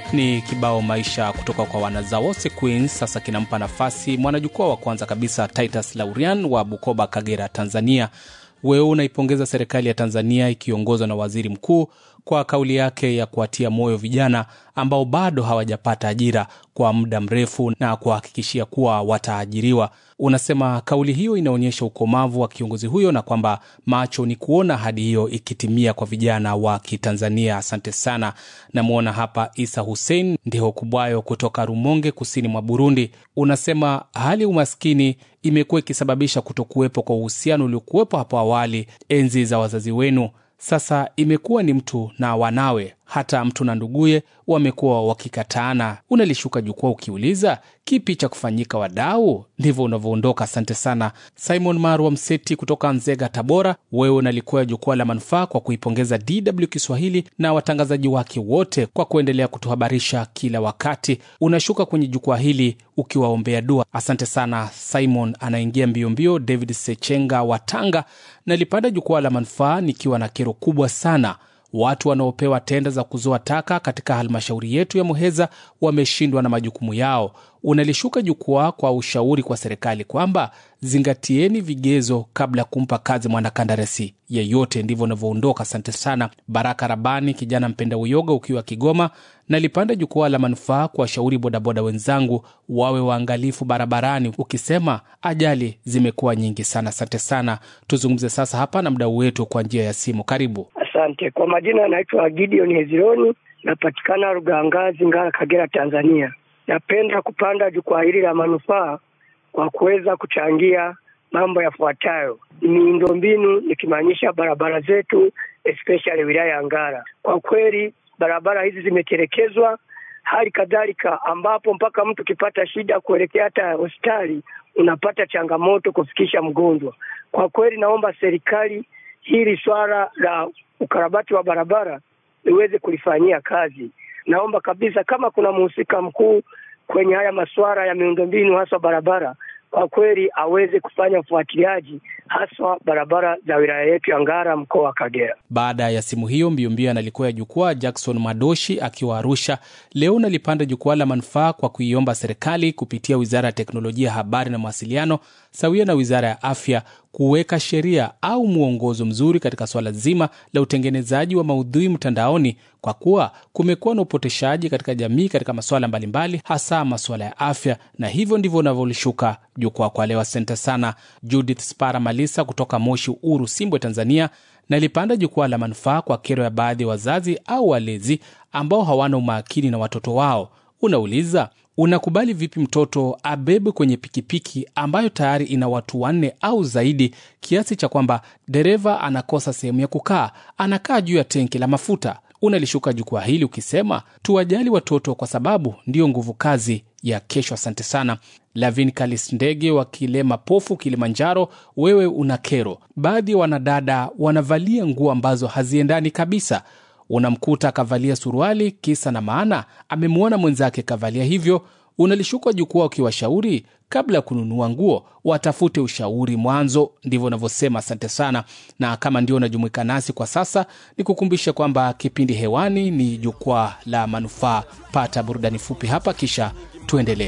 ni kibao maisha kutoka kwa wanazawose Queens. Sasa kinampa nafasi mwanajukwaa wa kwanza kabisa Titus Laurian wa Bukoba, Kagera, Tanzania. Wewe unaipongeza serikali ya Tanzania ikiongozwa na waziri mkuu kwa kauli yake ya kuwatia moyo vijana ambao bado hawajapata ajira kwa muda mrefu na kuhakikishia kuwa wataajiriwa. Unasema kauli hiyo inaonyesha ukomavu wa kiongozi huyo na kwamba macho ni kuona ahadi hiyo ikitimia kwa vijana wa Kitanzania. Asante sana. Namwona hapa Isa Hussein Ndiho Kubwayo kutoka Rumonge, kusini mwa Burundi. Unasema hali ya umaskini imekuwa ikisababisha kutokuwepo kwa uhusiano uliokuwepo hapo awali enzi za wazazi wenu. Sasa imekuwa ni mtu na wanawe, hata mtu na nduguye wamekuwa wakikataana. Unalishuka jukwaa ukiuliza kipi cha kufanyika, wadau? Ndivyo unavyoondoka. Asante sana Simon Marwa Mseti kutoka Nzega, Tabora. Wewe unalikuwa jukwaa la manufaa kwa kuipongeza DW Kiswahili na watangazaji wake wote kwa kuendelea kutuhabarisha kila wakati. Unashuka kwenye jukwaa hili ukiwaombea dua. Asante sana Simon. Anaingia mbio mbio David Sechenga wa Tanga. Nalipanda jukwaa la manufaa nikiwa na kero kubwa sana watu wanaopewa tenda za kuzoa taka katika halmashauri yetu ya Muheza wameshindwa na majukumu yao. Unalishuka jukwaa kwa ushauri kwa serikali kwamba zingatieni vigezo kabla ya kumpa kazi mwanakandarasi yeyote. Ndivyo unavyoondoka. Asante sana Baraka Rabani, kijana mpenda uyoga, ukiwa Kigoma. Nalipanda jukwaa la manufaa kwa washauri bodaboda wenzangu wawe waangalifu barabarani, ukisema ajali zimekuwa nyingi sana. Asante sana. Tuzungumze sasa hapa na mdau wetu kwa njia ya simu. Karibu. Asante. Kwa majina anaitwa Gideon Hezironi, napatikana Rugangazi, Ngara, Kagera, Tanzania. Napenda kupanda jukwaa hili la manufaa kwa kuweza kuchangia mambo yafuatayo: miundombinu, nikimaanisha barabara zetu, especially wilaya ya Ngara. Kwa kweli barabara hizi zimetelekezwa, hali kadhalika ambapo mpaka mtu ukipata shida kuelekea hata hospitali unapata changamoto kufikisha mgonjwa. Kwa kweli naomba serikali hili swala la ukarabati wa barabara iweze kulifanyia kazi. Naomba kabisa kama kuna mhusika mkuu kwenye haya masuala ya miundombinu haswa barabara, kwa kweli aweze kufanya ufuatiliaji haswa barabara za wilaya yetu ya Ngara, mkoa wa Kagera. Baada ya simu hiyo mbiombio, analikuwa ya jukwaa Jackson Madoshi akiwa Arusha. Leo nalipanda jukwaa la manufaa kwa kuiomba serikali kupitia wizara ya teknolojia, habari na mawasiliano sawia na wizara ya afya kuweka sheria au mwongozo mzuri katika swala zima la utengenezaji wa maudhui mtandaoni, kwa kuwa kumekuwa na upoteshaji katika jamii katika masuala mbalimbali, hasa masuala ya afya, na hivyo ndivyo unavyolishuka jukwaa kwa leo. Asante sana Judith Spara Malisa kutoka Moshi Uru, Simbwe, Tanzania. Nalipanda jukwaa la manufaa kwa kero ya baadhi ya wazazi au walezi ambao hawana umakini na watoto wao. Unauliza, unakubali vipi mtoto abebwe kwenye pikipiki ambayo tayari ina watu wanne au zaidi, kiasi cha kwamba dereva anakosa sehemu ya kukaa, anakaa juu ya tenki la mafuta? Unalishuka jukwaa hili ukisema tuwajali watoto kwa sababu ndiyo nguvu kazi ya kesho. Asante sana Lavin Kalis Ndege wa Kilema Pofu, Kilimanjaro. Wewe una kero, baadhi ya wanadada wanavalia nguo ambazo haziendani kabisa unamkuta akavalia suruali, kisa na maana amemwona mwenzake kavalia hivyo. Unalishuka jukwaa ukiwashauri kabla ya kununua nguo watafute ushauri mwanzo. Ndivyo unavyosema. Asante sana, na kama ndio unajumuika nasi kwa sasa, ni kukumbisha kwamba kipindi hewani ni jukwaa la manufaa. Pata burudani fupi hapa, kisha tuendelee.